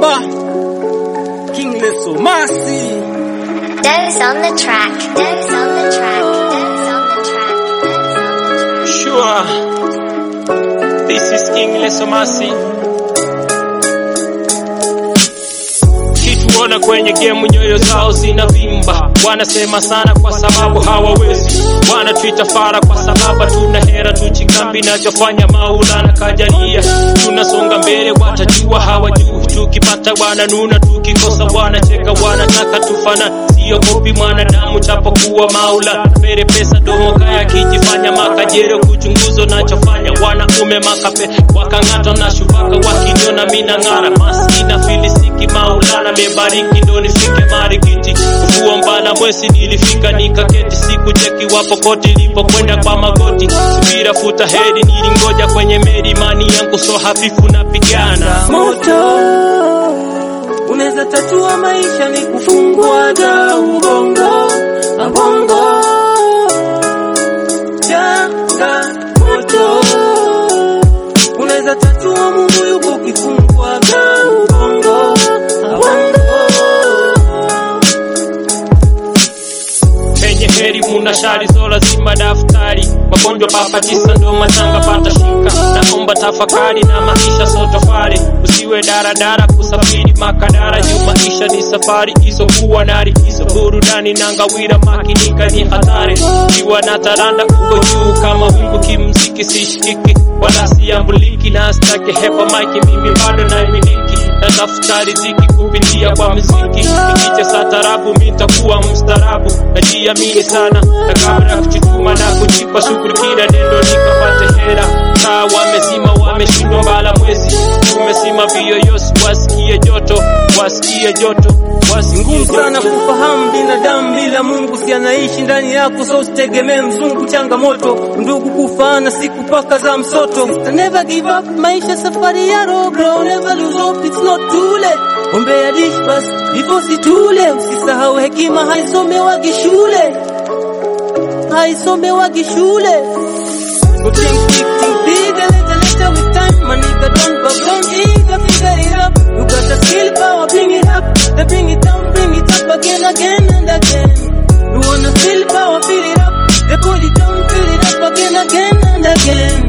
Vimba King Leso Masi Devs on the track. Devs on the track. Devs on the track. Devs on the track. Sure. This is King Lesomasi. Kituona kwenye gemu nyoyo zao zinavimba, wanasema sana kwa sababu hawawezi, wanatuita fara kwa sababu tuna hera tuchikambi, nachofanya Maulana kajalia, tunasonga mbele, watajua hawajui, tukipata wananuna, tukikosa wanacheka, wanataka tufana, siogopi mwanadamu chapokuwa Maula mbele pesa domo kaya kijifanya makajero kuchunguzo nachofanya wanaume makape wakang'ata na shubaka wakiniona mina ng'ara maskina filisiki maulana mebariki ndo nifike marikiti ufuo mbala mwesi nilifika nikaketi siku cheki wapo koti lipokwenda kwa magoti subira futa hedi nilingoja kwenye meri imani yangu so hafifu napigana moto unaweza tatua maisha ni kufungwa da ubongo abongo janga moto unaweza tatua mungu yuko kifungwa da ubongo abongo penye heri muna shari so lazima daftari magonjwa papa tisa ndo matanga pata shika naomba tafakari na maisha so tofari usiwe daradara kusafiri makadara juu maisha ni safari isokuwa na likizo burudani na ngawira makinika ni hatari iwa na taranda uko juu kama wingu kimziki sishikiki wala siambuliki na stake hepa maiki mimi bado naimiliki natafuta riziki kupitia kwa muziki nikicheza tarabu mitakuwa mstarabu najiamini sana na kabla ya kuchituma na kujipa shughuli kila neno nikapate hera taa wamezima wameshindwa mbala mwezi tumesima viyoyosi wasikie joto wasikie joto wasikie ngumu sana joto kufahamu binadamu bila Mungu, si anaishi ndani yako, so usitegemee mzungu. Changamoto ndugu kufaana siku paka za msoto. So never give up, maisha safari ya roho bro, never lose hope, it's not too late. Ombea dish bas hivyo situle, usisahau hekima haisomewagi shule, haisomewagi shule. So think big, think big, a little later with time. My nigga don't go don't eager, figure it up. You got the skill power, bring it up. Then bring it down, bring it up again, again and again. You wanna feel power, feel it up. They put it down, feel it up again, again and again.